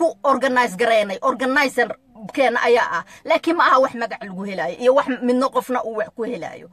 isku organize gareynay organizer keena ayaa ah laakiin ma aha wax magac lagu helaayo iyo wax midno qofna uu wax ku helaayo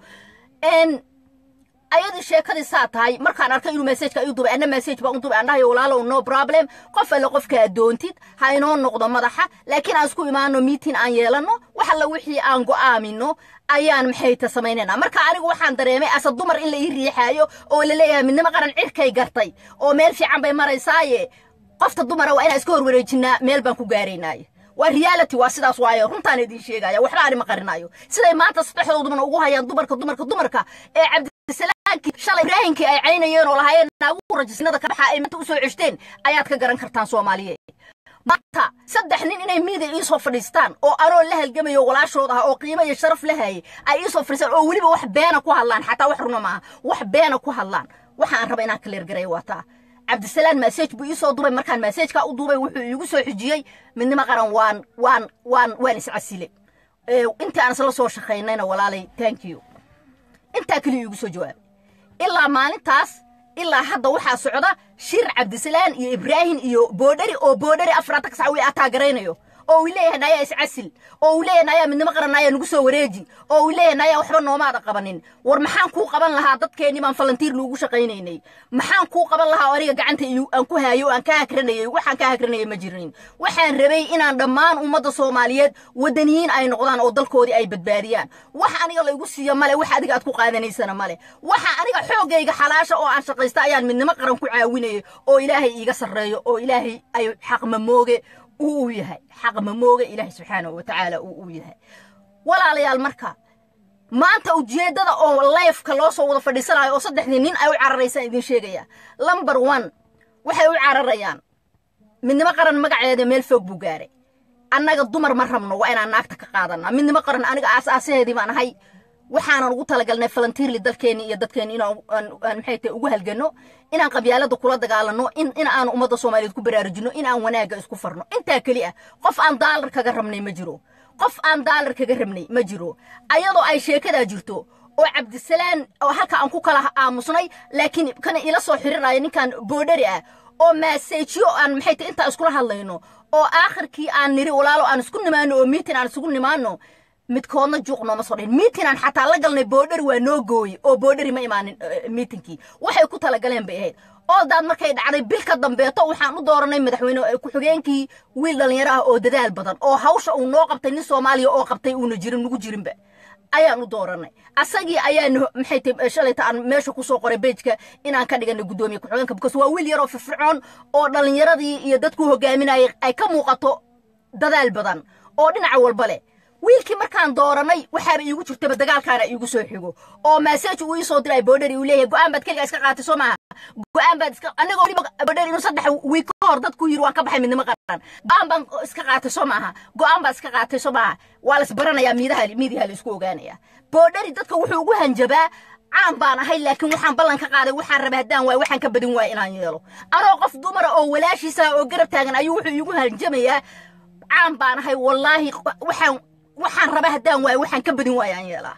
ayadii sheekadii saa tahay markaan arkay inuu messajka iu dubay anna message baan u dubay andhahay walaalow no problem qof alle qofka adoontid ha inoo noqdo madaxa laakiin aan isku imaano meeting aan yeelano wax alla wixii aan go'aamino ayaan maxayta samaynayna marka anigu waxaan dareemay asa dumar in la ii riixaayo oo la leeyahay midnimo qaran cirkay gartay oo meel fiican bay maraysaaye qofta dumara waa inaan iska horwareejinaa meel baan ku gaaraynaaye waa reality waa sidaas waayo runtaan idiin sheegaya waxba ani ma qarinayo siday maanta saddexdoodubana ugu hayaan dumarka dumarka dumarka ee cabdisalaamkii shalay ibraahinkii ay caynayeen oo lahaayeen naagu rajisnada ka baxa ay maanta usoo ceshteen ayaad ka garan kartaan soomaaliyeed maanta saddex nin inay miida iisoo fadhiistaan oo anoo la halgamayo walaashood ah oo qiimo iyo sharaf la hayay ay iisoo fadhiistaan oo weliba wax beena ku hadlaan xataa wax runa maaha wax beena ku hadlaan waxaan raba inaan kaleergareeyo waa taa cabdisalaan masaj buu iisoo duubay markaan masajkaa u duubay wuxuu iigu soo xijiyey midnimo qaran waan waan waan waan iscasile intii aan isla soo shaqaynayna walaalay thank you intaa keliya iigu soo jawaabay ilaa maalintaas ilaa hadda waxaa socda shir cabdisalaan iyo ibraahim iyo boodhari oo boodhari afraatan sac wii ataagaraynayo oo uu leeyahay nayaa iscasil oo uu leeyahay nayaa midnimo qaran nayaa nagu soo wareeji oo uu leeyahay nayaa waxba noomaada qabanin war maxaan kuu qaban lahaa dadkeennii baan falantiir loogu shaqaynaynay maxaan kuu qaban lahaa oo aniga gacanta aan ku haayo oo aan ka hakranayay waxaan ka hakranayay ma jirin waxaan rabay inaan dhammaan ummadda soomaaliyeed waddaniyiin ay noqdaan oo dalkoodii ay badbaadiyaan wax aniga laygu siiyo male wax adiga aad ku qaadanaysana male waxa aniga xoogayga xalaasha oo aan shaqaysta ayaan midnimo qaran ku caawinayay oo ilaahay iiga sarreeyo oo ilaahay ay xaqmamooge uu u yahay xaq mamooga ilaahay subxaanahu wa tacaala uu u yahay walaalayaal marka maanta ujeeddada oo leefka loo soo wada fadhiisanayo oo saddexdii nin ay u cararaysaan idiin sheegaya lumber one waxay u cararayaan midnimo qaran magaceeda meel foog buu gaaray annaga dumar ma rabno waa inaan naagta ka qaadanaa midnimo qaran aniga aasaasaheedii baan ahay waxaanan ugu talagalnay falantiirli dalkeenni iyo dadkeenni inaan maxay tahay ugu halganno inaan qabyaalada kula dagaalanno in in aan ummadda soomaaliyeed ku baraarujinno in aan wanaagga isku farno intaa keli ah qof aan daalar kaga rabnay ma jiro qof aan daalar kaga rabnay ma jiro ayadoo ay sheekadaa jirto oo cabdisalaan oo halka aan ku kala aamusnay laakiin kana ila soo xirinayo ninkan boodhari ah oo maaseejiyo aan maxay tahay intaa iskula hadlayno oo aakhirkii aan niri walaalo aan isku nimaano oo miitin aan isugu nimaano midkoodna juuq nooma soo dhihin miitinaan xataa la galnay boodhari waa noo gooye oo boodhari ma imaanin miitinkii waxay ku talagaleen bay ahayd oodaad markay dhacday bil ka dambeeto waxaan u dooranay madaxweyne ku-xigeenkii wiil dhallinyaro ah oo dadaal badan oo hawsha uu noo qabtay nin soomaaliya oo qabtay uuna jirin nugu jirinba ayaan u dooranay asagii ayaan maxay tahay shalayta aan meesha ku soo qoray bejka inaan ka dhiganay guddoomiye ku-xigeenka because waa wiil yaroo firfircoon oo dhallinyaradii iyo dadku hogaaminayay ay ka muuqato dadaal badan oo dhinaca walba leh wiilkii markaan dooranay waxaaba iigu jirtaba dagaalkaana iigu soo xigo oo maasaj uu ii soo diray boodhari uu leeyahay go'aan baad keligaa iska qaatay soo maaha go'aan baad iska anigoo weliba boodhari inuu saddex wiig ka hor dadku yiri waan ka baxay midnimo qaran go'aan baan iska qaatay soo maaha go'aan baad iska qaatay soo maaha waa las baranayaa miidaha miidiyaha la isku ogaanaya boodhari dadka wuxuu ugu hanjabaa caan baan ahay laakiin waxaan ballan ka qaaday waxaan rabay haddaan waay waxaan ka badin waaya inaan yeelo anoo qof dumara oo walaashiisa oo garab taagan ayuu wuxuu iigu hanjamayaa caan baan ahay wallaahi waxaan waxaan rabay haddaan waayo waxaan ka badin waayo aan yeelaa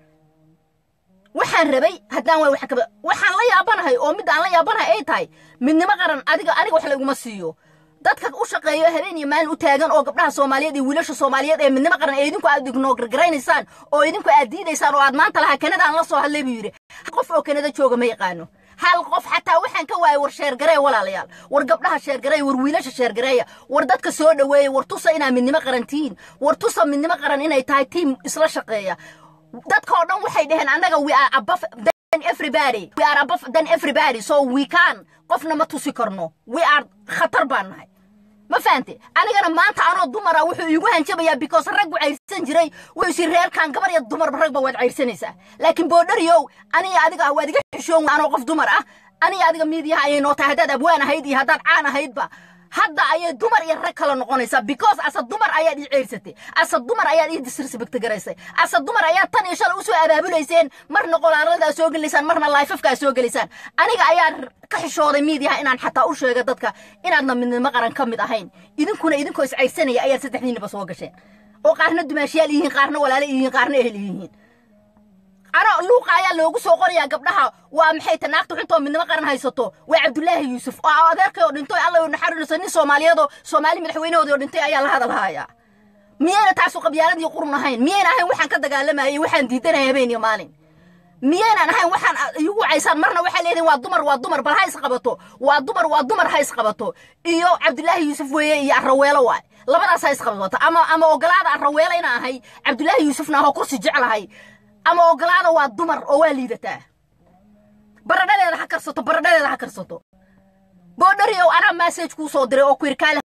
waxaan rabay haddaan waayo waxaan ka badin waxaan la yaabanahay oo midda aan la yaabanahay ay tahay midnimo qaran adiga aniga wax layguma siiyo dadka u shaqeeyo habeen iyo maalin u taagan oo gabdhaha soomaaliyeed iyo wiilasha soomaaliyeed ee midnimo qaran ee idinku aad ignogargaraynaysaan oo idinku aad diidaysaan oo aad maanta lahaa kanada aan la soo hadlay buu yidhi qof oo kanada jooga ma yaqaano hal qof xataa waxaan ka waayay war sheergareeya walaalayaal war gabdhaha sheergareeya war wiilasha sheergareeya war dadka soo dhoweeya war tusa inaa midnimo qaran tihiin war tusa midnimo qaran inay tahay tiim isla shaqeeya dadka oo dhan waxay dhaheen annaga we are above than everybody we are above than everybody so we can qofna ma tusi karno we are khatar baan nahay ma fahante anigana maanta anoo dumara wuxuu iigu hanjabayaa because raggu cayrsan jiray waysi reerkan gabar iyo dumarba ragba waad cayrsanaysaa laakiin boodhariyow aniga adiga waad iga xishoon anoo qof dumar ah aniga adiga miidiyaha ayay noo tahay haddaad abwaan ahayd iyo haddaad caan ahaydba hadda ayay dumar iyo rag kala noqonaysaa because asa dumar ayaad ii ceyrsatay asa dumar ayaad ii disrespect garaysay asa dumar ayaad tan iyo shalay usoo abaabulayseen marna qolaaladaa soo gelaysaan marna laifafkaa soo gelaysaan aniga ayaa ka xishooday miidiyaha inaan xataa u sheega dadka inaadna midnimo qaran ka mid ahayn idinkuna idinkoo is ceyrsanaya ayaad saddexdiinaba soo gasheen oo qaarna dumaashiyaal yihiin qaarna walaale yihiin qaarna ehel yihiin ana luuqa ayaa loogu soo qorayaa gabdhaha waa maxay ta naagta xuntoo midnimo qaran haysato waa cabdulaahi yuusuf oo adeerkay oo dhintay alla u naxariiso nin soomaaliyeedoo soomaali madaxweynahoodii oo dhintay ayaa la hadal hayaa miyayna taasu qabyaaladii qurun ahayn miyayna ahayn waxaan ka dagaalamayay waxaan diidanaya habeen iyo maalin miyaynan ahayn waxaan igu wacaysaan marna waxaa leedihin waa dumar waa dumar bal ha isqabato waa dumar waa dumar ha isqabato iyo cabdulaahi yuusuf weeye iyo arraweelo waay labadaas ha isqabato ama ama ogolaada arraweelo ina ahay cabdulaahi yuusufna ahoo kursi jeclahay ama ogolaada waa dumar oo waa liidataa baradhadeeda ha karsato baradhadeeda ha karsato boodhariow anaa massage kuu soo diray oo ku yidhi kaale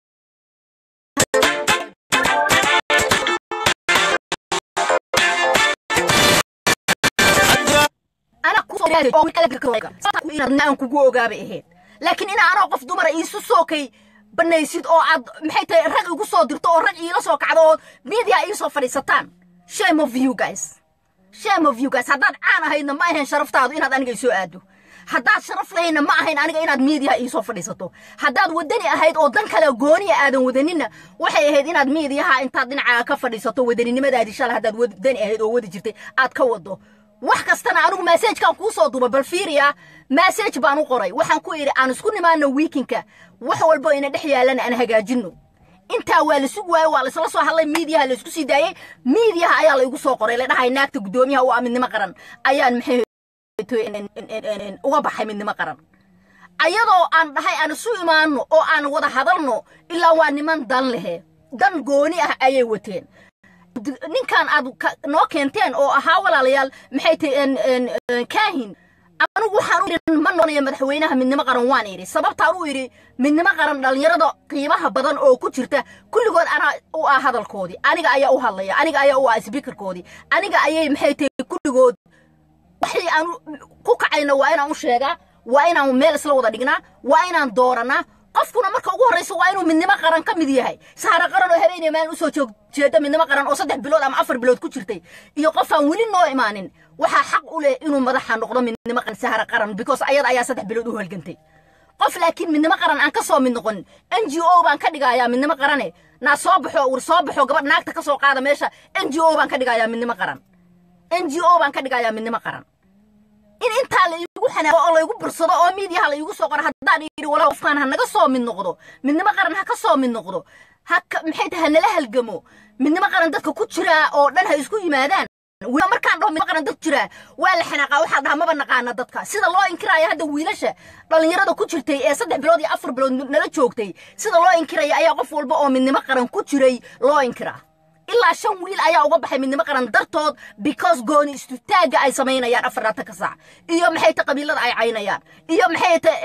aan kugu ogaabay ahayd laakiin ina anoo qof dumara iisu sookay banaysid oo aad maxay tahay rag igu soo dirto oo rag iila soo kacdo oo media ii soo fadhiisataan shame of you guys shame of you guys haddaad caan ahaydna ma ahayn sharaftaadu inaad aniga isoo aado haddaad sharaf lahayna ma ahayn aniga inaad miidiyaha iisoo fadhiisato haddaad wadani ahayd oo dan kale gooniya aadan wadaninna waxay ahayd inaad miidiyaha intaad dhinacaaga ka fadhiisato wadaninimadaadii shala haddaad wadani ahayd oo wadi jirtay aad ka wado wax kastana anigu massajkaan kuu soo duba bal fiiriya massage baan u qoray waxaan ku idhi aan isku nimaano wiikinka wax walbo ina dhex yaalana aan hagaajinno intaa waa la sug waayo waa la isla soo hadlay miidiyaha la isku sii daayey miidiyaha ayaa la igu soo qoray la dhahay naagta guddoomiyaha u ah midnimo qaran ayaan maxay uga baxay midnimo qaran ayadoo aan dhahay aan isu imaanno oo aan wada hadalno ilaa waa niman dan lehe dan gooni ah ayay wateen ninkan aad noo keenteen oo ahaa walaalayaal maxay tahay kaahin anigu waxaan u idhi ma noqonayo madaxweynaha midnimo qaran waan idhi sababtaan u idhi midnimo qaran dhallinyarada qiimaha badan oo ku jirta kulligood anaa u ah hadalkoodii aniga ayaa u hadlaya aniga ayaa u ah sbiikarkoodii aniga ayay maxay tahay kulligood waxii aan ku kacayna waa inaan u sheegaa waa inaan meel isla wada dhignaa waa inaan dooranaa qofkuna marka ugu horraysa waa inuu midnimo qaran ka mid yahay saara qaran oo habeenaya maalin usoo joog jeeda midnimo qaran oo saddex bilood ama afar bilood ku jirtay iyo qof aan weli noo imaanin waxaa xaq u leh inuu madaxa noqdo midnimo qaran sahara qaran because ayada ayaa saddex bilood u halgantay qof laakiin midnimo qaran aan ka soo mid noqonin n g o baan ka dhigayaa midnimo qarane naa soo baxo ur soo baxo gabadh naagta ka soo qaada meesha n g o baan ka dhigayaa midnimo qaran n g o baan ka dhigayaa midnimo qaran in intaa la iigu xanaaqo oo laygu bursado oo miidiyaha la iigu soo qoro haddaan yidhi walaa qofkaan ha naga soo mid noqdo midnimo qaran ha ka soo mid noqdo ha maxay tahay hanala halgamo midnimo qaran dadka ku jiraa oo dhan ha isku yimaadaan markaan dhaho midnimo qaran dad jiraa waa la xanaaqaa waxaa dhaha maba naqaana dadka sida loo inkiraayo hadda wiilasha dhallinyarada ku jirtay ee saddex bilood iyo afar bilood nala joogtay sida loo inkiraya ayaa qof walba oo midnimo qaran ku jiray loo inkiraa ilaa shan wiil ayaa uga baxay midnimo qaran dartood because gooni istutaagga ay samaynayaan afarlaatanka saac iyo maxay ta qabiilada ay caynayaan iyo maxay ta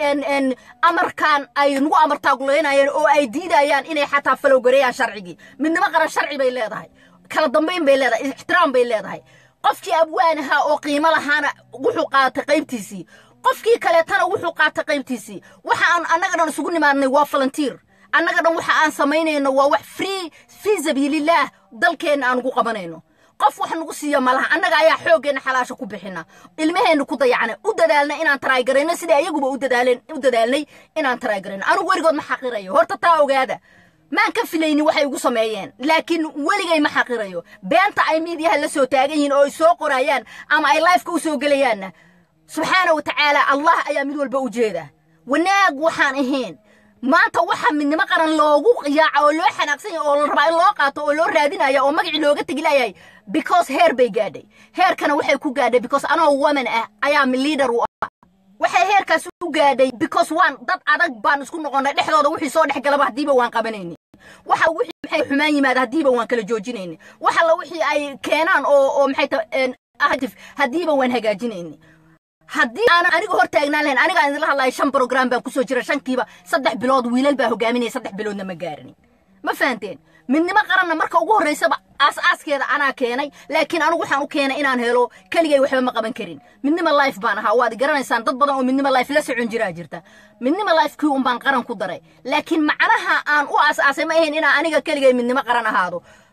amarkan ay nagu amartaaguleynayaan oo ay diidayaan inay xataa falowgareeyaan sharcigii midnimo qaran sharci bay leedahay kala dambayn bay leedahay ixtiraam bay leedahay qofkii abwaanaha oo qiimo lahaana wuxuu qaatay qaybtiisii qofkii kaleetana wuxuu qaatay qaybtiisii waxa aan annaga dhan isugu nimaadnay waa falantiir annaga dhan waxa aan samaynayno waa wax free fii sabiilillaah dalkeenna aan ugu qabanayno qof wax nagu siiya malaha annaga ayaa xooggeenna xalaasha ku bixina ilmaheenna ku dayacnay u dadaalna inaan taraagarayno sidai ayaguba u dadaalnay inaan taraagarayno anugu weligood ma xaqirayo horta taa ogaada maan ka filaynin waxay igu sameeyeen laakiin weligay ma xaqirayo beenta ay miidiyaha la soo taagan yihiin oo ay soo qorayaan ama ay lifeka u soo gelayaanna subxaana wa tacaala allah ayaa mid walba u jeeda wanaag waxaan ahayn maanta waxa midnimo qaran loogu yaaca oo loo xanaaqsan yahay oo la rabaa in loo qaato oo loo raadinaya oo magacii looga tegi layahay because heer bay gaadhay heerkana waxay ku gaadhay because anoo woman ah ayaa leader u ah waxay heerkaas u gaadhay because waan dad adag baan isku noqonnay dhexdooda wixii soo dhex galaba haddiiba waan qabanayni waxa wixii maxay xumaan yimaada haddiiba waan kala joojinayni waxa la wixii ay keenaan oo oo maxay ta haddiiba waan hagaajinayni haddii aanan aniga hor taagnaan lahayn anigaan idinla hadlaya shan brogram baan kusoo jira shankiiba saddex bilood wiilal baa hogaaminaya saddex biloodna ma gaarinin ma fahanteen midnimo qaranna marka ugu horraysaba aas-aaskeeda anaa keenay laakiin anigu waxaan u keenay inaan helo keligay waxba ma qaban karin midnimo life baan ahaa waad garanaysaan dad badan oo midnimo life la socon jiraa jirta midnimo life kii un baan qaran ku daray laakiin macnaha aan u aas-aasay ma ahayn inaan aniga keligay midnimo qaran ahaado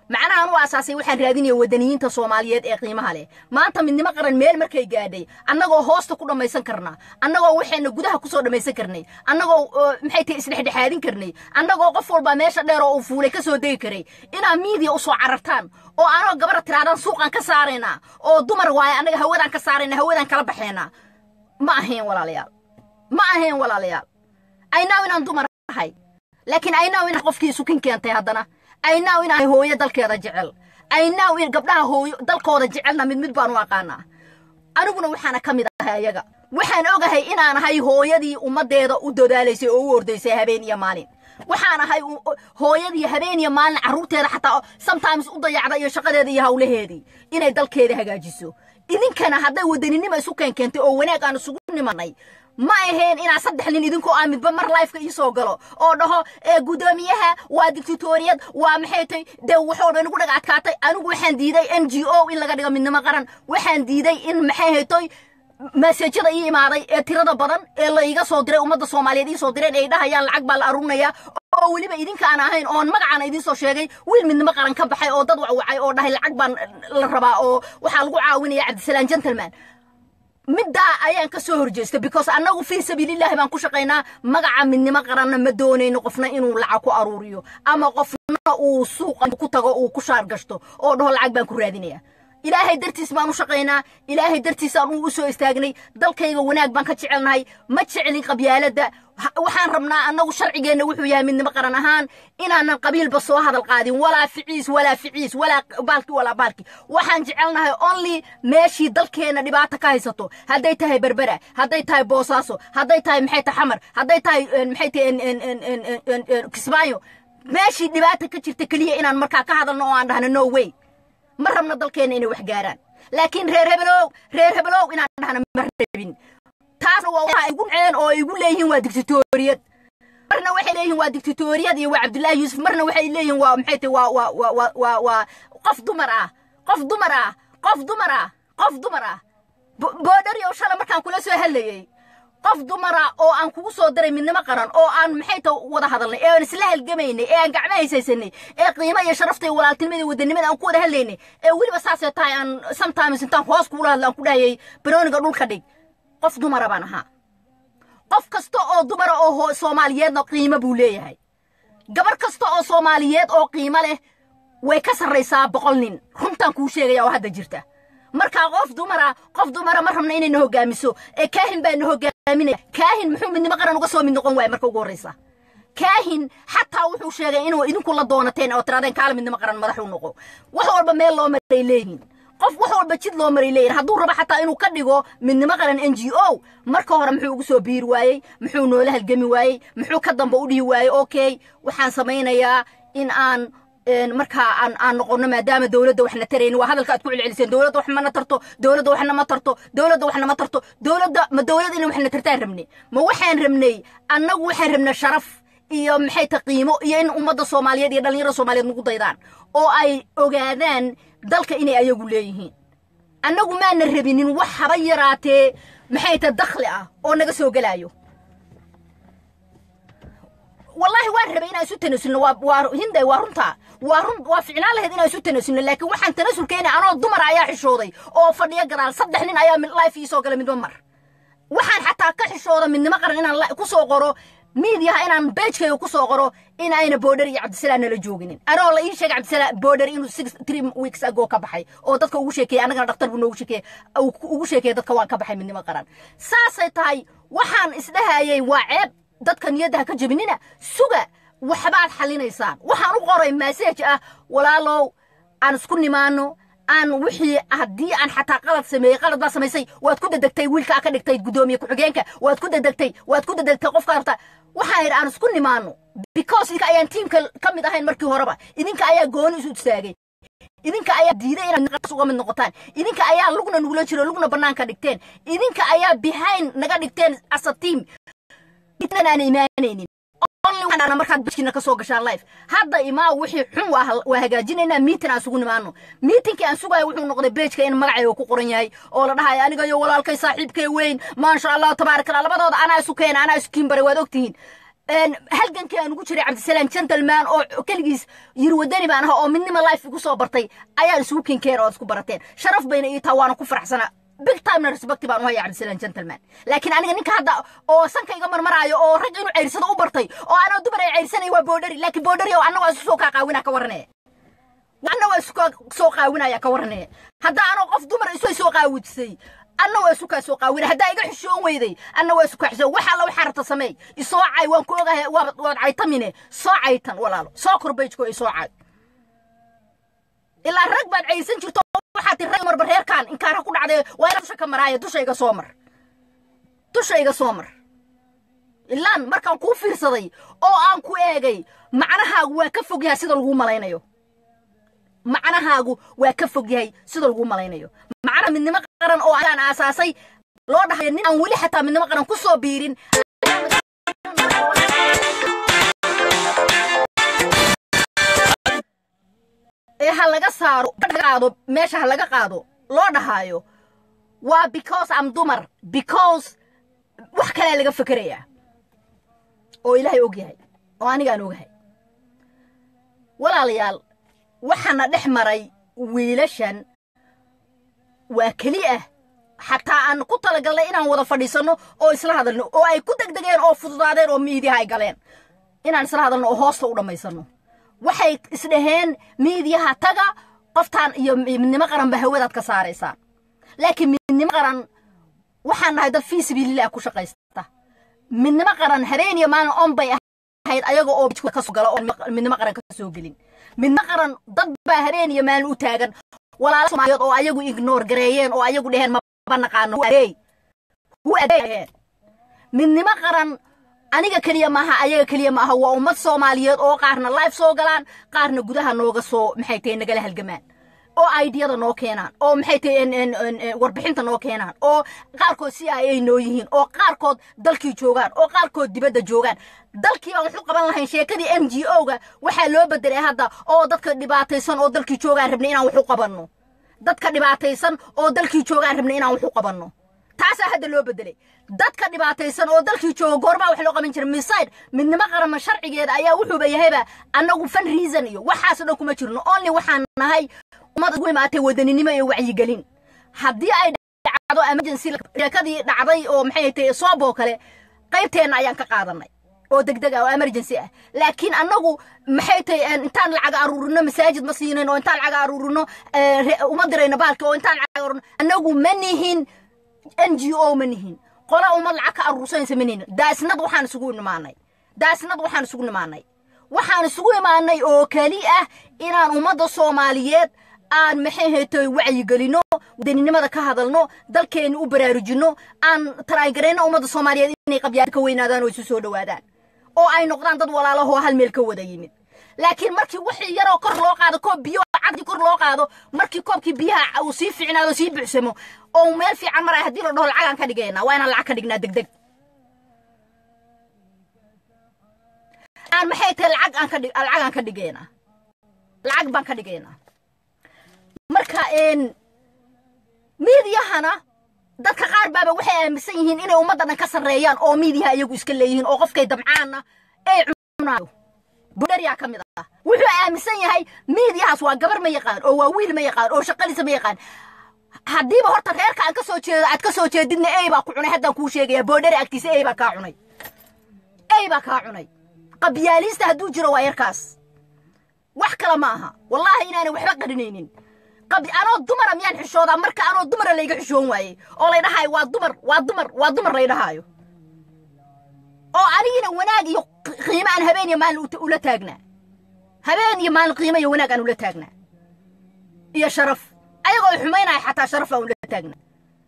macnahaan u asaasay waxaan raadinaya wadaniyiinta soomaaliyeed ee qiimaha leh maanta midnimo qaran meel markay gaadhay annagoo hoosta ku dhammaysan karnaa annagoo waxayna gudaha kusoo dhammaysan karnay annagoo maxay tahay isdhexdhexaadin karnay annagoo qof walba meesha dheer oo uu fuulay ka soo degi karay inaad miidiya usoo carartaan oo anoo gabara tiraadaan suuqaan ka saaraynaa oo dumar waaye annaga hawadaan ka saarayna hawadaan kala baxaynaa ma ahayn walaalayaal ma ahayn walaalayaal aynaaw inaan dumar ahay laakiin aynaaw inaan qofkii isukin keentay haddana aynaaw inaan hooyo dalkeeda jecel aynaaw in gabdhaha hooyo dalkooda jecelna mid mid baan u aqaanaa aniguna waxaana ka mid ahay ayaga waxaan ogahay inaan ahay hooyadii ummaddeeda u dadaalaysay oo u ordaysay habeen iyo maalin waxaan ahay hooyadii habeen iyo maalin carruurteeda xataa sometimes u dayacda iyo shaqadeeda iyo hawlaheedii inay dalkeeda hagaajiso idinkana hadday wadaninimo isu keenkeentay oo wanaag aan isugu nimanay ma ahayn inaa saddex nin idinkoo aa midba mar lifeka ii soo galo oo dhaho guddoomiyaha waa dictatoriyad waa maxay tay dee waxoo dhan igu dhaga adkaatay anigu waxaan diiday n g o in laga dhigo midnimo qaran waxaan diiday in maxay haytoy maseejada ii imaaday ee tirada badan ee la iga soo diray ummadda soomaaliyeed ii soo direen ay dhahayaan lacag baa la aruurinayaa oo weliba idinkaan ahayn oon magacaana idiin soo sheegay wiil midnimo qaran ka baxay oo dad wacwacay oo dhahay lacag baan la rabaa oo waxaa lagu caawinaya cabdisalaan gentleman middaa ayaan ka soo horjeestay because annagu fii sabiilillahi baan ku shaqaynaa magaca midnimo qaranna ma doonayno qofna inuu lacag ku aruuriyo ama qofna uu suuqa ku tago uu ku shaar gashto oo dhaho lacag baan ku raadinaya ilaahay dartiis baan u shaqaynaa ilaahay dartiisaan uu u soo istaagnay dalkayga wanaag baan ka jecelnahay ma jecelin qabyaaladda waxaan rabnaa annagu sharcigeenna wuxuu yahay midnimo qaran ahaan inaanan qabiilba soo hadal qaadin walaa ficiis walaa ficiis walaa baalki walaa baalki waxaan jecelnahay only meeshii dalkeenna dhibaata ka haysato hadday tahay berbera hadday tahay boosaaso hadday tahay maxay tahay xamar hadday tahay maxay tahay kismaayo meeshii dhibaata ka jirta keliya inaan markaa ka hadalno oo aan dhahno no way ma rabno dalkeenna inay wax gaaraan laakiin reer hebelow reer hebelow inaan dhahna ma rabin taasna waa waxa igu ceen oo igu leeyihiin waa dictatoriyad marna waxay leeyihiin waa dictatoriyad iyo waa cabdullaahi yuusuf marna waxay leeyihiin waa maxay tahay waa waa waa waa waa waa qof dumar ah qof dumar ah qof dumar ah qof dumar ah boodhari oo shala markaan kula soo hadlayey qof dumara oo aan kugu soo diray midnimo qaran oo aan maxay ta wada hadalnay ee aan isla halgamaynay ee aan gacmo haysaysanay ee qiimo iyo sharafta iyo walaaltinimada iyo wadanimada aan ku wada hadlaynay ee weliba saasee tahay aan sometimes intaan hoos kugula hadla aan ku dhahayay barooniga dhulka dhig qof dumara baan ahaa qof kasta oo dumara oo soomaaliyeedna qiimo buu leeyahay gabar kasta oo soomaaliyeed oo qiimo leh way ka sarraysaa boqol nin runtaan kuu sheegaya oo hadda jirta markaa qof dumara qof dumara ma rabna inayna hogaamiso ee kaahin baa na hogaaminaya kaahin muxuu midnimo qaran uga soo mid noqon waaya marka ugu horraysa kaahin xataa wuxuu sheegay inuu idinku la doonateen oo tiraadeen kaala midnimo qaran madax u noqo wax walba meel loo maray leeyihin qof wax walba jid loo maray leeyihin hadduu rabo xataa inuu ka dhigo midnimo qaran n g o marka hore muxuu ugu soo biiri waayey muxuu noola halgami waayey muxuu ka damba u dhihi waayey okay waxaan samaynayaa in aan markaa aan aan noqono maadaama dowladda waxna tarayni waa hadalka aad ku celceliseen dowladda wax mana tarto dowladda waxna ma tarto dowladda waxna ma tarto dowladda ma dowladda inay waxna tartaan rabnay ma waxaan rabnay annagu waxaan rabnay sharaf iyo maxay ta qiimo iyo in ummadda soomaaliyeed iyo dhallinyarada soomaaliyeed nagu daydaan oo ay ogaadaan dalka inay ayagu leeyihiin annagu maana rabinin wax haba yaraatee maxay ta dakhli ah oo naga soo gelaayo والله waan rabay inaan isu tanasulno waa waa hinday waa runta waa run waa ficnaan lahayd inaan isu tanasulno laakiin waxaan tanasulkeena anoo dumar ayaa xishooday oo fadhiyo gadaal saddex nin ayaa life ii soo gala midba mar waxaan xataa ka xishooda midnimo qaran inaan ku soo qoro miidiyaha inaan beejkayga ku soo qoro in ayna boodhar iyo cabdisalaan nala jooginin anoo la ii sheegay cabdisalaan boodhar inuu six three weeks ago ka baxay oo dadka ugu sheekeeyey annagana dhaktar buu noogu sheekeeyey ugu sheekeeyey dadka waan ka baxay midnimo qaran saasay tahay waxaan isdhahayay waa ceeb dadka niyadda ha ka jebinina suga waxbaad xallinaysaan waxaan u qoray maseej ah walaalow aan isku nimaano aan wixii haddii aan xataa qalad sameeyey qalad baa samaysay waad ku dedegtay wiilkaa ka dhigtay guddoomiye ku-xigeenka waad ku dedegtay waad ku dedegtay qofka rabta waxaan yidhi aan isku nimaano because idinka ayaan tiimka ka mid ahayn markii horeba idinka ayaa gooni isu istaagay idinka ayaa diiday inaad uga mid noqotaan idinka ayaa lugna nugula jiro lugna bannaanka dhigteen idinka ayaa behind naga dhigteen as a team aan imaanaynin markaad bajkina ka soo gashaan life hadda imaa wixii xun waa hagaajinaynaa miitin aan sugu nimaano miitinkii aan sugayo wuxuu noqday beejka in magacayga ku qoran yahay oo la dhahayo aniga iyo walaalkay saaxiibkay weyn maasha allah tabaaraka allah labadooda anaa isu keena anaa isu kiin baray waad ogtihiin halgankii aan ugu jiray cabdisalaam gentleman oo keligiis yiri wadani baan ahaa oo midnima life igu soo bartay ayaan isugu kinkeen oo isku barateen sharaf bayna ii taa waana ku faraxsanaa big timena respect baan u haya cabdisalaam gentleman laakiin aniga ninka hadda oo sanka iga marmaraayo oo rag inuu ceyrsado u bartay oo anoo dumar ay ceyrsanaya waa boodhari laakiin boodhari oo anna waa isu soo kaa qaawinaa ka waranaya anna waa isu soo qaawinaya ka waranaya hadda anoo qof dumar isu soo qaawujisay anna waa isu kaa soo qaawina haddaa iga xishoon weyday anna waa isu kaa xishoon waxa alla waxaa rabta sameey isoo cay waan ku ogahay waad caytamine soo caytan walaalo soo korbeyjko isoo cay ilaa rag baad caysan jirto waxaa ti rag marba reerkaan inkaara ku dhacdee waa ina dusha ka maraaya dushayga soo mar dushayga soo mar ilaan markaan kuu fiirsaday oo aan ku eegay macnahaagu waa ka fog yahay sida laguu malaynayo macnahaagu waa ka fog yahay sida laguu malaynayo macnaha midnimo qaran oo aan aasaasay loo dhahay nin aan weli xataa midnimo qaran ku soo biirin ee ha laga saaro qaado meesha ha laga qaado loo dhahaayo waa because am dumar because wax kalea laga fekerayaa oo ilaahay og yahay oo anigaan ogahay walaalayaal waxaana dhex maray wiilashan waa keli ah xataa aan ku talagalnay inaan wada fadhiisanno oo isla hadalno oo ay ku degdegeen oo fududaadeen oo miidiyaha ay galeen inaan isla hadalno oo hoosta u dhammaysanno waxay isdhaheen miidiyaha taga qoftaan iyo midnimo qaran ba hawadaad ka saaraysaan laakiin midnimo qaran waxaan nahay dad fii sabiililah ku shaqaysta midnimo qaran habeen iyo maalin on bay ahayd ayaga oo kasoo gala oo midnimo qaran ka soo gelin midnimo qaran dad baa habeen iyo maalin u taagan walaala soomaaliyeed oo ayagu ignoor gareeyeen oo ayagu dheheen maba naqaano hu adeeyeen midnimo qaran aniga keliya maaha ayaga keliya maaha waa ummad soomaaliyeed oo qaarna life soo galaan qaarna gudaha nooga soo maxay tahay nagala halgamaan oo aidiyada noo keenaan oo maxay tahay warbixinta noo keenaan oo qaarkood si ay noo yihiin oo qaarkood dalkii joogaan oo qaarkood dibadda joogaan dalkii aan waxu qaban lahayn sheekadii m g o ga waxaa loo bedelay hadda oo dadka dhibaataysan oo dalkii joogaan rabnay inaan waxu qabanno dadka dhibaataysan oo dalkii joogaan rabnay inaan waxu qabanno taasaa hadda loo bedelay dadka dhibaataysan oo dalkii jooga goormaa wax loo qaban jira miside midnimo qarama sharcigeeda ayaa wuxuuba yahayba annagu fan reason iyo waxaasoo dhan kuma jirno only waxaan nahay ummad ugu imaatay wadaninimo iyo wacyigelin haddii ay dhacdo emergency sheekadii dhacday oo maxay tahay sooboo kale qaybteenna ayaan ka qaadanay oo degdeg ah oo emergency ah laakiin annagu maxay tahay intaan lacag aruurino masaajid ma siinayn oo intaan lacag aruurino uma dirayno baalki oo intaan lacag aruurino annagu ma nihin n g o ma nihin qola ummad lacag ka aruursanaysa ma nihin daasnad waxaan isugu imaanay daasnad waxaan isugu imaanay waxaan isugu imaanay oo keli ah inaan ummadda soomaaliyeed aan maxay haytoy wacyigelino wadaninimada ka hadalno dalkeenna u baraarujinno aan taraangarayno ummadda soomaaliyeed inay qabyaad ka weynaadaan oo isu soo dhowaadaan oo ay noqdaan dad walaalahoo hal meel ka wada yimid laakiin markii wixii yaroo kor loo qaado koob biyo caddi kor loo qaado markii koobkii biyaha uu sii fiicnaado sii buuxsamo oo meel fiican maraya haddii la dhaho lacagaan ka dhigaynaa waa inaan lacag ka dhignaa degdeg aan maxay tahay lacag aan ka dhig lacagaan ka dhigaynaa lacag baan ka dhigaynaa marka miidiyahana dadka qaar baaba waxay aaminsan yihiin inay ummadda dhan ka sarreeyaan oo miidiyaha iyagu iska leeyihiin oo qofkay damcaanna ay cunaayo budhariyaa ka mid ah wuxuu aaminsan yahay miidiyahaas waa gabar ma yaqaan oo waa wiil ma yaqaan oo shaqadiisa ma yaqaan haddiiba horta reerka aan ka soo jeedo aad ka soo jeedidna ey baa ku cunay haddaan kuu sheegaya boodhari agtiisa ey baa kaa cunay ey baa kaa cunay qabyaaliista hadduu jiro waa yarkaas wax kale ma aha wallaahi inaanay waxba qarinaynin anoo dumara miyaan xishoodaa marka anoo dumara layga xishoon waayey oo lay dhahaayo waa dumar waa dumar waa dumar lay dhahaayo oo anigina wanaag iyo qiimo aan habeen iyo maalin ula taagnaa habeen iyo maalin qiimo iyo wanaag aan ula taagnaa iyo sharaf ayagoo xumaynaya xataa sharaf aan ula taagnaa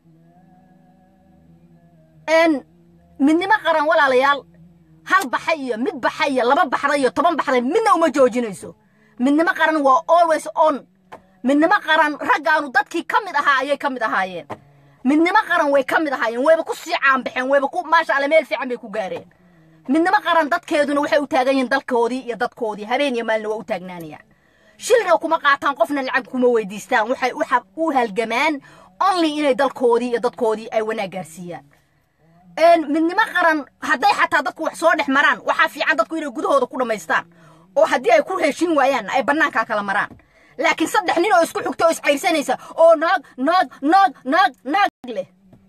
midnimo qaran walaalayaal hal baxay iyo mid baxay iyo laba baxday iyo toban baxday midna uma joojinayso midnimo qaran waa always on midnimo qaran raggaanu dadkii ka mid ahaa ayay ka mid ahaayeen midnimo qaran way ka mid ahaayeen wayba ku sii caanbaxeen wayba ku maasha alle meel fiican bay ku gaareen midnimo qaran dadkeeduna waxay u taagan yihiin dalkoodii iyo dadkoodii habeen iyo maalina waa u taagnaanayaan shilna kuma qaataan qofna lacag kuma weydiistaan waxay u halgamaan only inay dalkoodii iyo dadkoodii ay wanaag gaarsiiyaan midnimo qaran hadday xataa dadku wax soo dhex maraan waxaa fiican dadku inay gudahooda ku dhammaystaan oo haddii ay ku heshin waayaan ay bannaankaa kala maraan laakiin saddex nin oo isku xigta oo iscayrsanaysa oo naag naag naag naag naag leh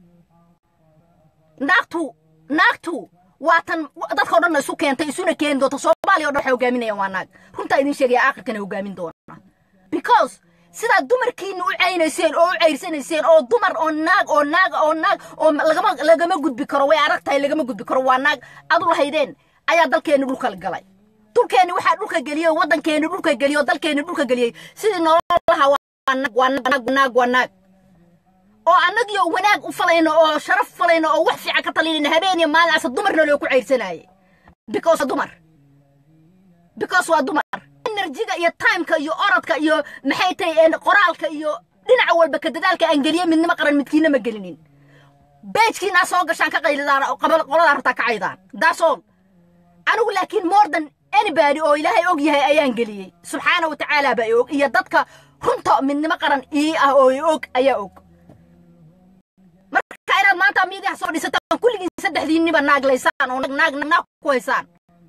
naagtu naagtu waa tan dadka o dhanna isu keentay isuna keeni doonta soomaaliya o dhan waxay hogaaminayaan waa naag runtaa idin sheegaya aakhirkana hogaamin doona because sidaad dumarkiina u caynayseen oo u cayrsanayseen oo dumar oo naag oo naag oo naag oo lagama lagama gudbi karo way adag tahay lagama gudbi karo waa naag adu lahaydeen ayaa dalkeenni dhulka galay dhulkeenni waxaa dhulka geliyey waddankeenni dhulka geliyey oo dalkeenni dhulka geliyey sidii nololaha waa naag waa naag naag waa naag oo annagiyo wanaag u falayno oo sharaf falayno oo wax fiican ka talinayno habeen iyo maalin asa dumarna loo ku cayrsanaayey because waa dumar because waa dumar enerjiga iyo timeka iyo orodka iyo maxay tahay qoraalka iyo dhinaca walba ka dadaalka aan geliye midnimo qaran midkiina ma gelinin beejkiinaa soo gashaan ka qaylidaan qoladaa rabtaa ka caydaan daasool anigu laakiin more than anybody oo ilaahay og yahay ayaan geliyey subxaana wa tacaala baa i og iyo dadka runta midnimo qaran ii ah oo i og ayaa og marka inaad maanta miidiyaha soo dhisataan kulligiin saddexdiinniba naaglaysaan oo naag naag ku haysaan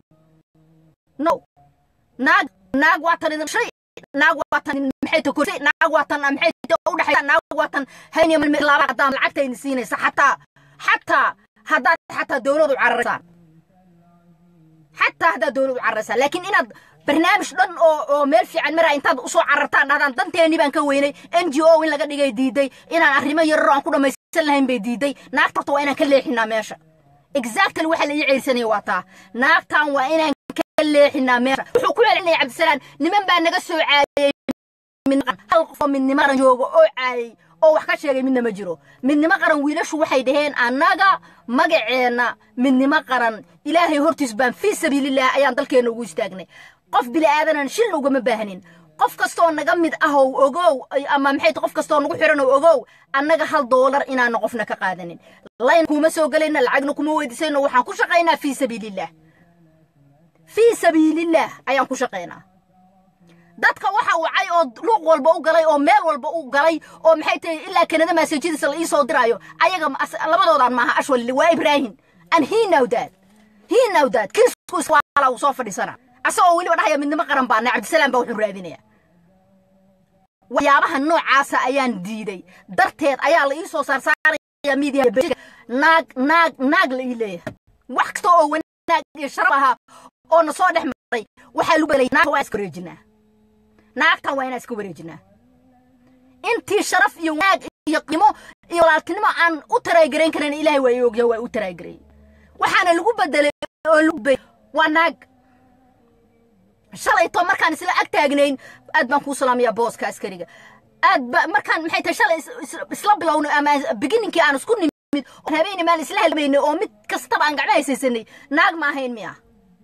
no naag naag waa tan idin shay naag waa tan maxay ta korsay naag waa tan maxay ta u dhaxaysa naag waa tan hayniya mil laaba haddaan lacagta idin siinaysa xataa xataa haddaad xataa dowladu cararaysaan xataa haddaad dowladu cararaysaan laakiin inaad barnaamij dhan oo oo meel fiican maraa intaad usoo carartaan dhahdaan danteennii baan ka weynay n g o in laga dhigay diiday inaan arrimo yararo aan ku dhammaysan lahayn bay diiday naagtarta waa inaan ka leexinaa meesha exactly waxa la ii ceyrsanaya waa taa naagtan waa inaan leexinaa meesha wuxuu ku celinaya cabdisalaan niman baa naga soo caayey hal qofoo midnimo qaran jooga oo caayey oo wax ka sheegay midna ma jiro midnimo qaran wiilashu waxay dhaheen annaga magaceenna midnimo qaran ilaahay hortiis baan fii sabiililah ayaan dalkeenna ugu istaagnay qof bili'aadanan shilna ugama baahnin qof kastoo naga mid ah oo ogow ama maxay qof kastoo nagu xiran oo ogow annaga hal doolar inaana qofna ka qaadanin layn kuma soo gelayna lacagna kuma weydiisayno waxaan ku shaqaynaa fii sabiililah fii sabiilillaah ayaan ku shaqaynaa dadka waxa wacay oo luuq walba u galay oo meel walba u galay oo maxay tahay ilaa kanada maasajadiisa la ii soo diraayo ayaga labadoodaan maaha ashwalili waa ibraahim and he know that he know that kiisku iswaala uu soo fadhiisana asagoo weliba dhahaya midnimo qaran baana cabdisalaam baa wuxuu raadinaya waxyaabaha noocaasa ayaan diiday darteed ayaa la ii soo saarsaaraya miidiya naag naag naag la ii leeyahay wax kasta oo wanaag iyo sharaf ahaa oo na soo dhex maray waxaa lagu belay naagta waa iska wareejinaa naagtan waa inaan iska wareejinaa intii sharaf iyo wanaag iyo qiimo iyo walaaltinimo aan u taraagarayn karin ilaahay waa ii ogyahay waa u taraagarayay waxaana lagu bedelay oo lagu bay waa naag shalayto markaan isla ag taagnayn aad baan kuu salaamayaa booska askariga aad ba markaan maxay tahay shalay isla bilowno ama beginninkii aan isku nimid habeenii maan isla helmaynay oo mid kastaba aan gacmo haysaysanay naag ma ahayn miya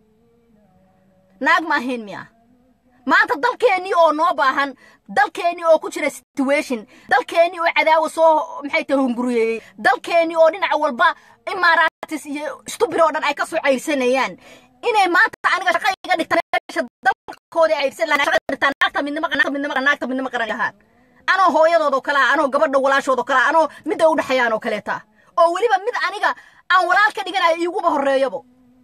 naag ma ahayn miya maanta dalkeennii oo noo baahan dalkeennii oo ku jira situation dalkeennii oo cadaawa soo maxay tahay hunguriyeeyey dalkeennii oo dhinaca walba imaaraatis iyo stubir oo dhan ay ka soo cayrsanayaan inay maanta aniga shaqa iga dhigtaan meesha dalkooda cayrsan lahaa shaqa dhigtaan naagta midnimo naagta midnimo naagta midnimo qaran lahaan anoo hooyadoodoo kale ah anoo gabadha walaashoodoo kale ah anoo midda u dhexeeyaan oo kaleeta oo weliba mid aniga aan walaal ka dhiganayo iiguba horreeyabo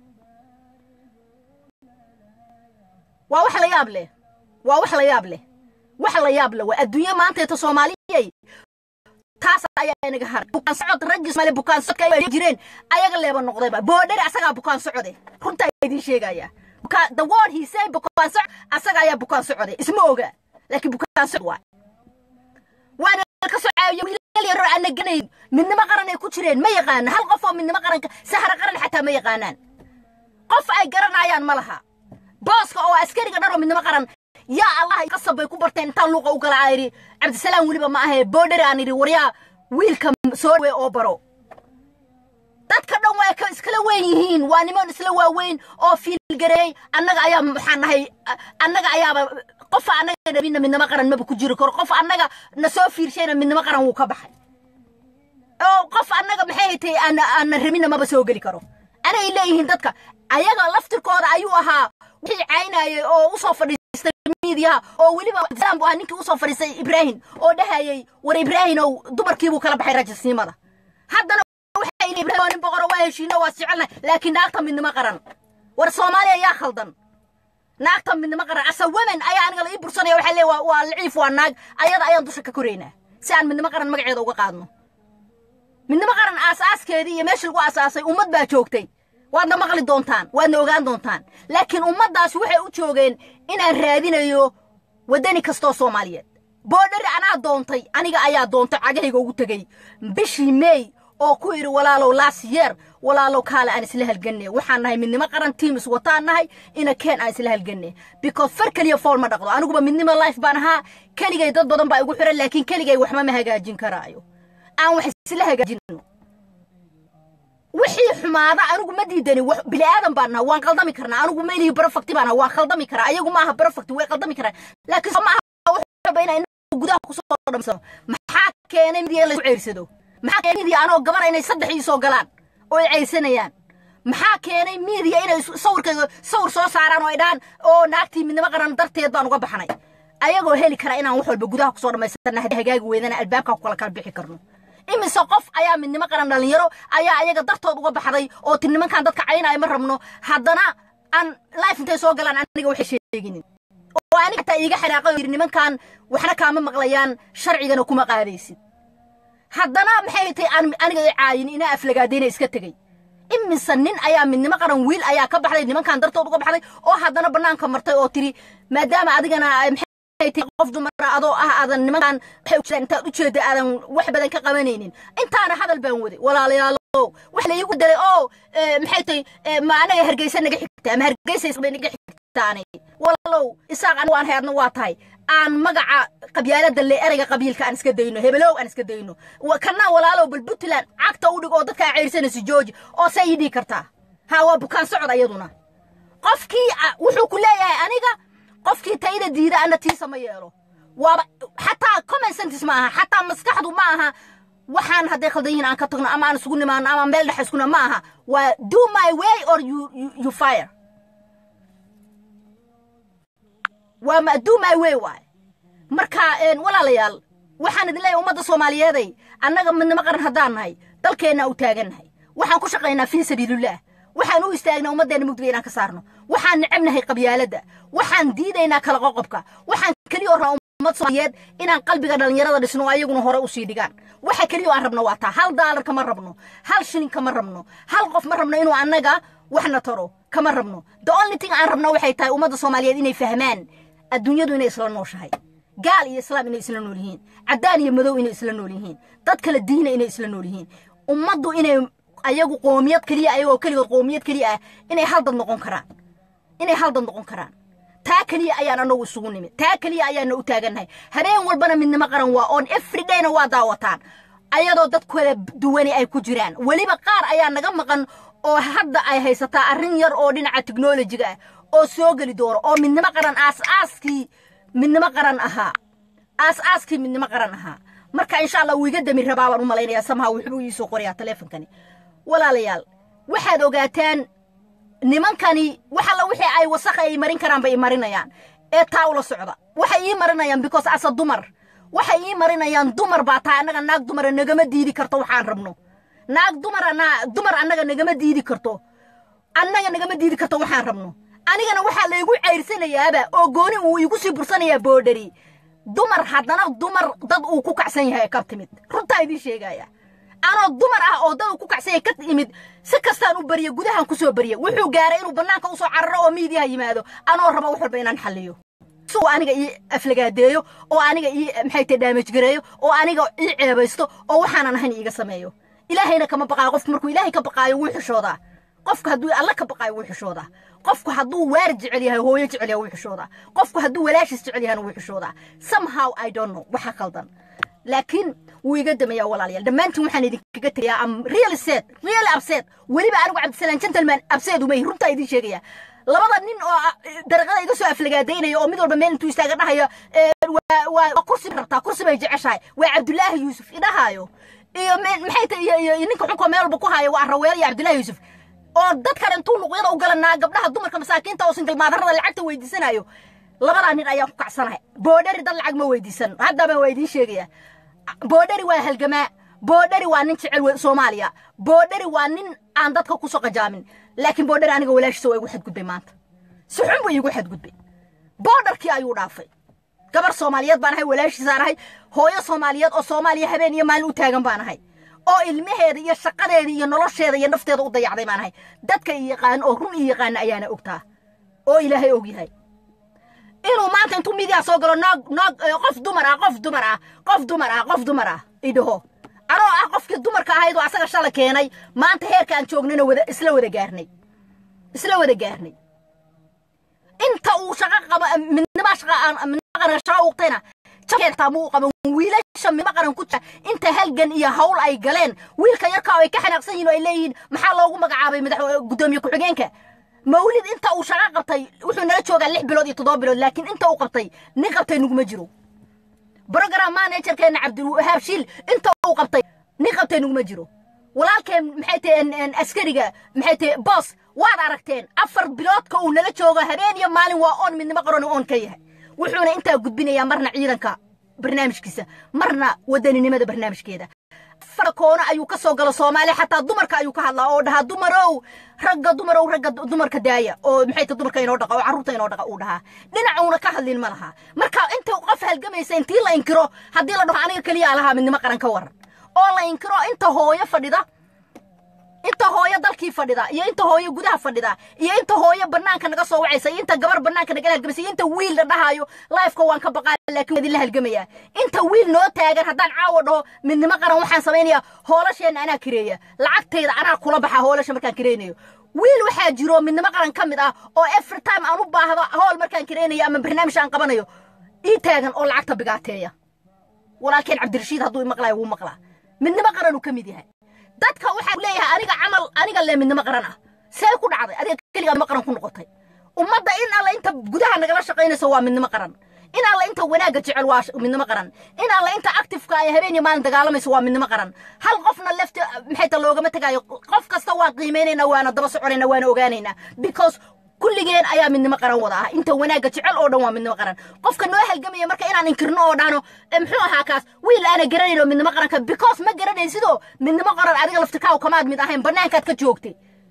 waa wax la yaab leh waa wax la yaab leh wax la yaab leh waa adduunye maanteeta soomaaliyay taas ayaa inaga haray bukaan socod raggii soomaaliya bukaan socodka ay jireen ayaga leeba noqdayba boodheri asagaa bukaan socode runtaa idiin sheegaya the word he say bukaan socod asaga ayaa bukaan socode isma oga laakiin bukaan socod waa waana ka soo caawiya wiilal yaroo aan naganayn midnimo qaran ay ku jireen ma yaqaana hal qof oo midnimo qaranka sahara qaran xataa ma yaqaanaan qof ay garanayaan ma laha booska oo askariga dhan oo midnimo qaran yaa allah qasab bay ku barteen intaan luuqa u gala ayidhi cabdisalaam weliba ma ahee boodheri aan idhi waryaa wiilka soo dhawe oo baro dadka dhan waa ka iskala weyn yihiin waa niman isla waaweyn oo fiilgareey annaga ayaa maxaan nahay annaga ayaaba qofa annaga dhabina midnimo qaran maba ku jiri karo qof annaga na soo fiirshayna midnimo qaran wuu ka baxay oo qof annaga maxay haytay aan aanna rabina maba soo geli karo anay leeyihiin dadka ayaga laftirkooda ayuu ahaa wixii caynayay oo usoo fadhiistay miidiyaha oo weliba islaam bu ahaa ninkii usoo fadhiistay ibraahim oo dhahayay war ibraahim ow dumarkiibuu kala baxay rajasnimada haddana waxay leeyihiin nin boqoro waa heshiino waa jecelnahay laakiin naagta midnimo qaran war soomaaliya yaa khaldan naagta midnimo qaran asa women ayaa aniga la ii bursanaya waxaa leeya waa liciif waa naag ayada ayaan dusha ka koraynaa si aan midnimo qaran magaceeda uga qaadno midnimo qaran aasaaskeedii iyo meeshii lagu aasaasay ummad baa joogtay waadna maqli doontaan waadna ogaan doontaan laakiin ummaddaasi waxay u joogeen inaan raadinayo waddani kastoo soomaaliyeed boodhari anaa doontay aniga ayaa doontay cagahayga ugu tegey bishii meey oo ku idhi walaalow laasiyeer walaalow kaale aan isla halganne waxaan nahay midnimo qaran tiim iswataan nahay ina keen aan isla halganne because far keliya fool ma dhaqdo aniguba midnimo life baan ahaa keligay dad badan baa igu xiran laakiin keligay waxma ma hagaajin karaayo aan wax isla hagaajinno wixii xumaada anigu ma diidani bini aadan baan naha waan qaldami karnaa anigu mailihi barofakti baan naha waan qaldami karaa ayagu ma aha barofakti way qaldami karaan laakiin soo ma aha inay gudaha kusoo dhamsano maxaa keenay midiya in laysku ceersado maxaa keenay midiya anoo gabara inay saddex ii soo galaan oo ay ceyrsanayaan maxaa keenay midiya inay sawirkayga sawir soo saaraan oo ay dhahaan oo naagtii midnimo qaran darteed baan uga baxnay ayagoo heli kara inaan wax walba gudaha kusoo dhammaysana hagaagi weydana albaabkaa ku kala kala bixi karno imise qof ayaa midnimo qaran dhalinyaro ayaa ayaga dartood uga baxday oo ti nimankan dadka caynaya ma rabno haddana aan life intay soo galaan aniga waxay sheeginin oo aniga hataa iiga xanaaqay yidhi nimankan waxna kaama maqlayaan sharcigana kuma qaadaysid haddana maxay tahay aan aniga i caayin ina aflagaadayna iska tegey imise nin ayaa midnimo qaran wiil ayaa ka baxday nimankan dartood uga baxday oo haddana bannaanka martay oo tiri maadaama adigana qof dumara adoo ah aadan nimankan waxay jiraan intaad u jeeda aadan wax badan ka qabanaynin intaana hadal baan waday walaalayaalow wax la iigu dalay oo maxay tahay ma anaga hargeysa naga xigta ama hargeysa naga xigtaanay walaalow isaaq anigu aan hayadna waa tahay aan magaca qabyaalada le ereyga qabiilka aan iska dayno hebelow aan iska dayno kana walaalow bal puntland cagta u dhig oo dadkaa ceyrsanaysa jooji oo say ii dhigi kartaa ha waa bukaan socod ayaduna qofkii wuxuu ku leeyahay aniga qofkii tayda diida ana tiisa ma yeelo waaba xataa common sentis ma aha xataa maskaxdu ma aha waxaan hadday khaldan yihiin aan ka tagno ama aan isugu nimaano ama meel dhex iskuna ma aha waa do my way or you, you, you fire waa ma do my way waay marka walaalayaal waxaan idin leeyahay ummadda soomaaliyeeday annaga midnimo qaran haddaan nahay dalkeenna u taagannahay waxaan ku shaqaynaa fii sabiilillah waxaan u istaagnaa ummaddeena mugdiga inaan ka saarno waxaan necabnahay qabyaaladda waxaan diidaynaa kala qoqobka waxaan keliya oo rabaa ummad soomaaliyeed inaan qalbiga dhallinyarada dhisno oo ayaguna hore usii dhigaan waxa keliya oo aan rabno waa taa hal daalar kama rabno hal shilin kama rabno hal qof ma rabno inuu annaga waxna taro kama rabno the only thing aan rabno waxay tahay ummadda soomaaliyeed inay fahmaan adduunyadu inay isla nooshahay gaal iyo islaam inay isla nool yihiin caddaan iyo madow inay isla nool yihiin dad kala diina inay isla nool yihiin ummaddu inay ayagu qoomiyad keliya ayagoo keligood qoomiyad keliya ah inay hal dad noqon karaan inay hal dad noqon karaan taa keliya ayaan anagu isugu nimid taa keliya ayaana u taagannahay habeen walbana midnimo qaran waa oon everydayna waa daawataan ayadoo dad kala duwani ay ku jiraan weliba qaar ayaa naga maqan oo hadda ay haysataa arrin yar oo dhinaca teknolojiga ah oo soo geli doono oo midnimo qaran aas-aaskii midnimo qaran ahaa aas-aaskii midnimo qaran ahaa marka insha allah wuu iga dami rabaa baan u malaynayaa samaha wuxuu iisoo qorayaa taleefonkani walaalayaal waxaad ogaataan nimankani wax alla wixii ay wasakha ay marin karaan bay marinayaan ee taa ula socda waxay ii marinayaan because asa dumar waxay ii marinayaan dumar baa taa annaga naag dumara nagama diidi karto waxaan rabno naag dumar anaa dumar annaga nagama diidi karto annaga nagama diidi karto waxaan rabno anigana waxaa laygu ceyrsanayaaba oo gooni uu igu sii bursanayaa boodhari dumar haddana dumar dad uu ku kacsan yahay ka timid runtaa idiin sheegaya anoo dumar ah oo dad uu ku kacsan yahay ka imid si kastaan u bariya gudahan ku soo bariya wuxuu gaaray inuu bannaanka usoo cararo oo miidiyaha yimaado anoo raba wax walba inaan xalliyo si uu aniga ii aflagaadeeyo oo aniga ii maxay tahay daamaj gareeyo oo aniga ii ceebaysto oo waxaanan ahayn iiga sameeyo ilaahayna kama baqaayo qofku markuu ilaahay ka baqaayo wuu xishoodaa qofku hadduu alla ka baqaayo wuu xishoodaa qofku hadduu waar jecel yahay hooyo jecel yahay wuu xishoodaa qofku hadduu walaashiis jecel yahayna wuu xishoodaa somehow i don't know waxa khaldan laakiin wuu iga damayaa walaalayaal dhammaantiin waxaan idinkaga tegayaa am really sad really upset weliba anigu cabdisalaan gentleman upset uma yihi runtaa idiin sheegaya labada nin oo dariiqada iga soo aflagaadaynaya oo mid walba meel intuu istaaga dhahayo waa kursi rabtaa kursi bay jeceshahay waa cabdulaahi yuusuf idhahaayo iyo maxay tahay iyo ninka xunka meel walba ku haayo waa raweel iyo cabdulaahi yuusuf oo dadkan intuu luqyada u galanaa gabdhaha dumarka masaakiinta oo singalmaadarada lacagta weydiisanayo labadaa nin ayaan ku kacsanahay boodhari dad lacag ma weydiisan haddaba waa idiin sheegaya boodhari waa halgamaa boodhari waa nin jecel soomaaliya boodhari waa nin aan dadka kusoo qajaamin laakiin boodhari aniga walaashiisa waa igu xadgudbay maanta si xun buu iigu xadgudbay boodharkii ayuu dhaafay gabar soomaaliyeed baan ahay walaashiisaan ahay hooyo soomaaliyeed oo soomaaliya habeen iyo maalin u taagan baan ahay oo ilmaheeda iyo shaqadeeda iyo nolosheeda iyo nafteeda u dayacday baan ahay dadka i yaqaan oo run i yaqaana ayaana ogtaa oo ilaahay og yahay inuu maanta intuu midiyaa soo galo noog noog qof dumar ah qof dumar ah qof dumar ah qof dumar ah idhaho anoo ah qofkii dumarka ahayd oo asaga shala keenay maanta heerka aan joognayna wada isla wada gaarnay isla wada gaarnay inta uu shaqo qaba midnima shaqa aan midnima qaran shaqa uqtayna jabkeetaa muu qaban wiilasha midnima qaran ku jira inta halgan iyo hawl ay galeen wiilka yarka ay ka xanaaqsan yihiin oo ay leeyihiin maxaa loogu magacaabay madax gudoomiye ku-xigeenka mawlid inta uu shaqo qabtay wuxuu nala joogaa lix bilood iyo toddoba bilood laakiin inta uu qabtay nin qabtay nuguma jiro brogram managerkeena cabdiwahaab shiil inta uu qabtay nin qabtay nuguma jiro walaalkeen maxay tahay askariga maxay tahay boos waad aragteen afar biloodka uu nala joogo habeen iyo maalin waa oon midnimo qaran oon ka yahay wuxuuna intaa gudbinayaa marna ciidanka barnaamijkiisa marna wadaninimada barnaamijkeeda afar koono ayuu ka soo galo soomaaliya xataa dumarka ayuu ka hadlaa oo dhahaa dumarow ragga dumarow ragga dumarka daaya oo maxay tahay dumarka inoo dhaqa oo carruurta inoo dhaqa uu dhahaa dhinacuuna ka hadlin ma laha marka inta qof halgamaysa intii la inkiro haddii la dhaho aniga keliyaa lahaa midnimo qaran ka waran oo la inkiro inta hooyo fadhida inta hooyo dalkii fadhida iyo inta hooyo gudaha fadhida iyo inta hooyo banaanka naga soo wacaysa iyo inta gabar banaanka naga halgamaysa iyo inta wiil la dhahaayo lifeka waan ka baqaa laakiin waa idinla halgamaya inta wiil noo taagan haddaan caawa dhaho midnimo qaran waxaan samaynayaa hoolasheena anaa kireeya lacagtayda anaa kula baxa hoolasha markaan kireynayo wiil waxaa jiro midnimo qaran ka mid ah oo every time aan u baahdo hool markaan kireynayo ama barnaamij aan qabanayo ii taagan oo lacagta bigaateeya walaalkeen cabdirashiid hadduu imaqlaayo wuu maqlaa midnimo qaran uu ka mid yahay dadka waxaa leeyahay aniga camal aniga le midnimo qaran ah see ku dhacday adiga keligaa midnimo qaran ku noqotay ummadda in alla inta gudaha nagala shaqaynayso waa midnimo qaran in alla inta wanaagga jecel waa midnimo qaran in alla inta actifeka ay habeen iyo maalin dagaalamayso waa midnimo qaran hal qofna lefti maxay ta loogama tegaayo qof kasta waan qiimaynaynaa waana daba soconaynaa waana ogaanaynaa because kulligeen ayaa midnimo qaran wada ah inta wanaagga jecel oo dhan waa midnimo qaran qofka noo halgamaya marka inaan inkirno oo dhahno muxuu ahaa kaas wiil aana garanayno midnimo qaranka because ma garanayn sidoo midnimo qaran adiga laftikaaw kamaad mid ahayn bannaankaad ka joogtay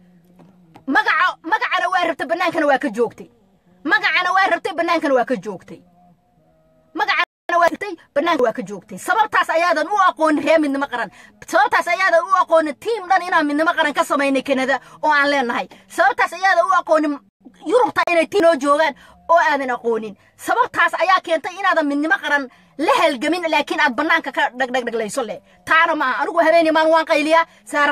magaca magacana waa rabtay bannaankana waa ka joogtay magacana waa rabtay bannaankana waa ka joogtay magacana waa rabtay bannaanka waa ka joogtay sababtaas ayaadan u aqoonin reer midnimo qaran sababtaas ayaadan u aqoonin tiim dhan inaan midnimo qaran ka samaynay kanada oo aan leenahay sababtaas ayaadan u aqoonin yurubta inay tii noo joogaan oo aadan aqoonin sababtaas ayaa keentay inaadan midnimo qaran la halgamin laakiin aad bannaanka ka dhagdhagdhaglayso leh taana maaha anigu habeeni maalin waan qayliyaa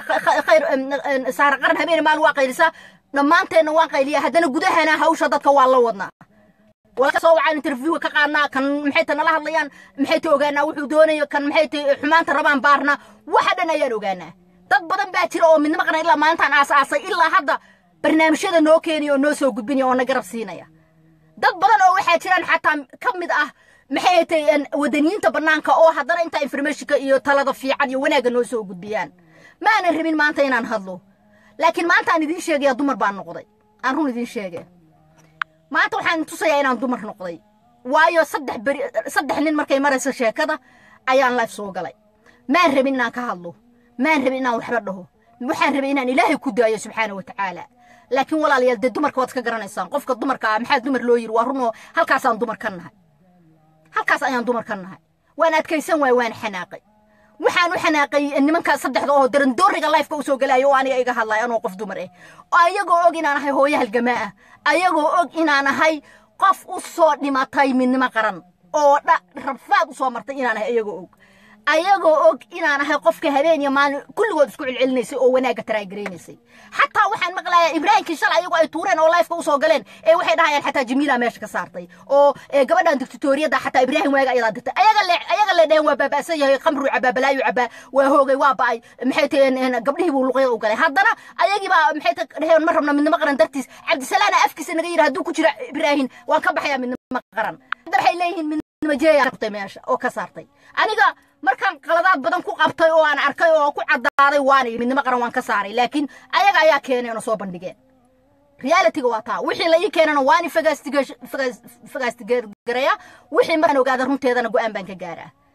saara qaran habeeni maalin waa qaylisaa dhammaanteenna waan qayliyaa haddana gudahana hawsha dadka waa la wadnaa walka soo wacaan interviewga ka qaadnaa kan maxay ta nala hadlayaan maxay ta ogaanaa wuxuu doonayo kan maxay ta xumaanta rabaan baarna waxa dhan ayaan ogaanaa dad badan baa jira oo midnimo qaran ilaa maalintaan aas-aasay ilaa hadda barnaamijyada noo keenaya oo noo soo gudbinaya oo na garab siinaya dad badan oo waxaa jiraan xataa ka mid ah maxay tay wadaniyiinta bannaanka oo haddana intaa informationka iyo talada fiican iyo wanaagga noo soo gudbiyaan ma aanan rabin maanta inaan hadlo laakiin maanta aan idiin sheegaya dumar baan noqday aan run idiin sheege maanta waxaan tusayaa inaan dumar noqday waayo saddex beri saddex nin markay marayso sheekada ayaan life soo galay maan rabin inaan ka hadlo maan rabin inaan waxba dhaho waxaan rabay inaan ilaahay ku daayo subxaana wa tacaala laakiin walaalayaal dee dumarka waad ka garanaysaan qofka dumarka ah maxaa dumar loo yiri waa runoo halkaasaan dumar ka nahay halkaas ayaan dumar ka nahay waan adkaysan waay waan xanaaqay waxaan u xanaaqay nimanka saddexda oo darandooriga lifeka usoo galaayo oo aniga iga hadlaya anoo qof dumar ah ayagoo og inaan ahay hooyo halgamaa ah ayagoo og inaan ahay qof u soo dhimatay midnimo qaran oo dha rabfaad u soo martay inaan ahay ayagoo og ayagoo og inaan ahay qofka habeen iyo maalin kulligood isku celcelinaysay oo wanaagga taraagaraysay xataa waxaan maqlayaa ibraahimkii shalay ayagoo ay tuureen oo lifeka usoo galeen ee waxay dhahayaan xataa jamiila meesha ka saartay oo gabadhan dictatoriyadda xataa ibraahim waaga ayadaa dirtay ayaga le ayaga le dheheen waa baaba'san yahay khamruu cabaa balaayu cabaa waa hoogay waa ba'ay maxay taheen gabdhihii buu luqyada u galay haddana ayagii baa maxay ta dheheen ma rabna midnimo qaran dartiis cabdisalaana afkiisa naga yidhi hadduu ku jira ibraahim waan ka baxayaa midnimo qaran hadda waxay leeyihiin midnimo jeeyaa meesha oo ka saartay aniga markaan qaladaad badan ku qabtay oo aan arkay oo ku caddaaday waana midnimo qaran waan ka saaray laakiin ayaga ayaa keeneen oo soo bandhigeen realitiga waa taa wixii la ii keenana waan fagaastigareeya wixii markaan ogaada runteedana go'aan baan ka gaaraa waxaan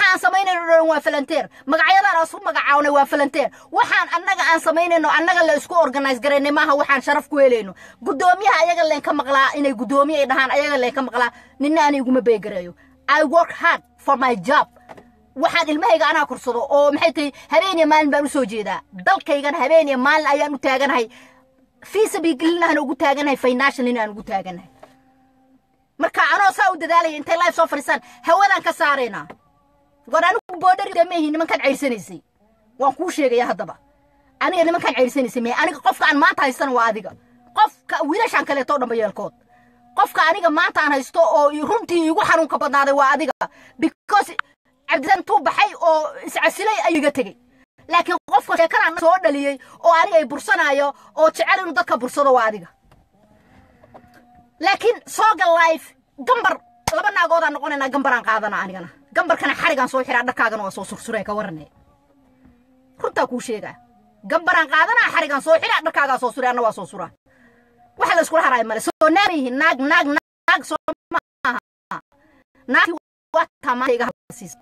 waxaan samaynayno dhan waa falanteer magacyadaan aan isu magacawnay waa falanteer waxaan annaga aan samaynayno annaga la isku organize garaynay maaha waxaan sharaf ku helayno guddoomiyaha ayaga leen ka maqlaa inay guddoomiye ay dhahaan ayaga leen ka maqlaa ninna ani iguma beegareeyo i work hard for my job waxaan ilmahayga anaa korsado oo maxay tahay habeen iyo maalin baan u soo jeedaa dalkaygana habeen iyo maalin ayaan u taaganahay fiisabigelinahan ugu taaganahay financialina aan ugu taaganahay marka anoo saa u dadaalaya intay life soo fadhiisaan hawadaan ka saaraynaa war anigu boodhari meehi nimankaan ceyrsanaysay waan kuu sheegaya haddaba aniga nimankaan ceyrsanaysay mee aniga qofka aan maanta haystana waa adiga qofka wiilashaan kaleeto dhanba yeelkood qofka aniga maanta aan haysto oo runtii igu xanuunka badnaaday waa adiga because cabdisan intuu baxay oo iscasilay ayuu iga tegey laakiin qofka sheekadan soo dhaliyey oo aniga ay bursanaayo oo jecel inuu dadka bursado waa adiga laakiin sooga life gambar laba naagoodaan noqonaynaa gambaraan qaadana anigana gambarkana xarigaan soo xiraa dharkaagana waa soo sursuree ka warane runtaa kuu sheegaa gambaraan qaadanaa xarigaan soo xiraa dharkaagaa soo suree anna waa soo suraa waxa la iskula haraaya male soo naamiyihin naag naag naag soo maaha naagtii waa taamaanta iga hadsiisa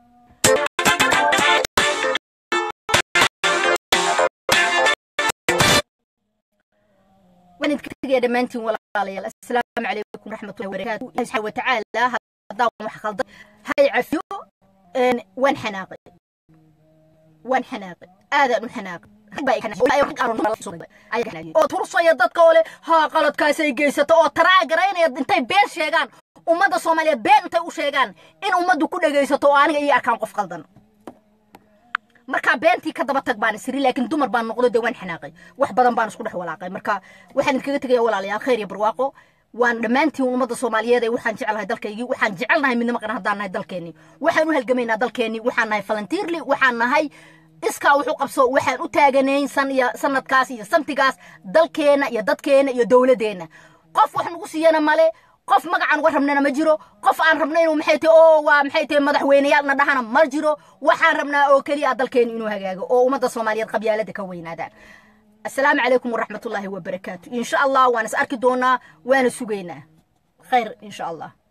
ونتكتب دمانتي ولا قال السلام عليكم ورحمة الله وبركاته الله سبحانه وتعالى هذا wax khaldan hay cafiyo waan xanaaqay waan xanaaqay aadaan u xanaaqay oo tursaya dadka oo leh haa qaladkaasay geysato oo taraagaraynaya intay been sheegaan ummadda soomaaliyeed been intay u sheegaan in ummaddu ku dhegaysato oo aniga ii arkaan qof qaldan markaa beentii ka daba tag baan isiri laakiin dumar baan noqdo dee waan xanaaqay wax badan baan isku dhex walaaqay marka waxaan idinkaga tegaya walaalayaal khayr iyo barwaaqo waan dhammaantiin ummadda soomaaliyeed ee waxaan jecelahay dalkaygii waxaan jecelnahay midnimo qaran haddaan nahay dalkeennii waxaan u halgamaynaa dalkeennii waxaan nahay falantiirli waxaan nahay iskaa wuxuu qabso waxaan u taaganayn san iyo sanadkaas iyo samtigaas dalkeenna iyo dadkeenna iyo dowladeenna qof wax nagu siiyana male qof magacan uga rabnana ma jiro qof aan rabna inuu maxay tahay oo waa maxay tahay madaxweyneyaalna dhahana ma jiro waxaan rabnaa oo keliya dalkeenu inuu hagaago oo ummadda soomaaliyeed qabyaalada ka weynaadaan السلام عليكم ورحمة الله وبركاته إن شاء الله وأنا سأركي دونا وأنا سجينا خير إن شاء الله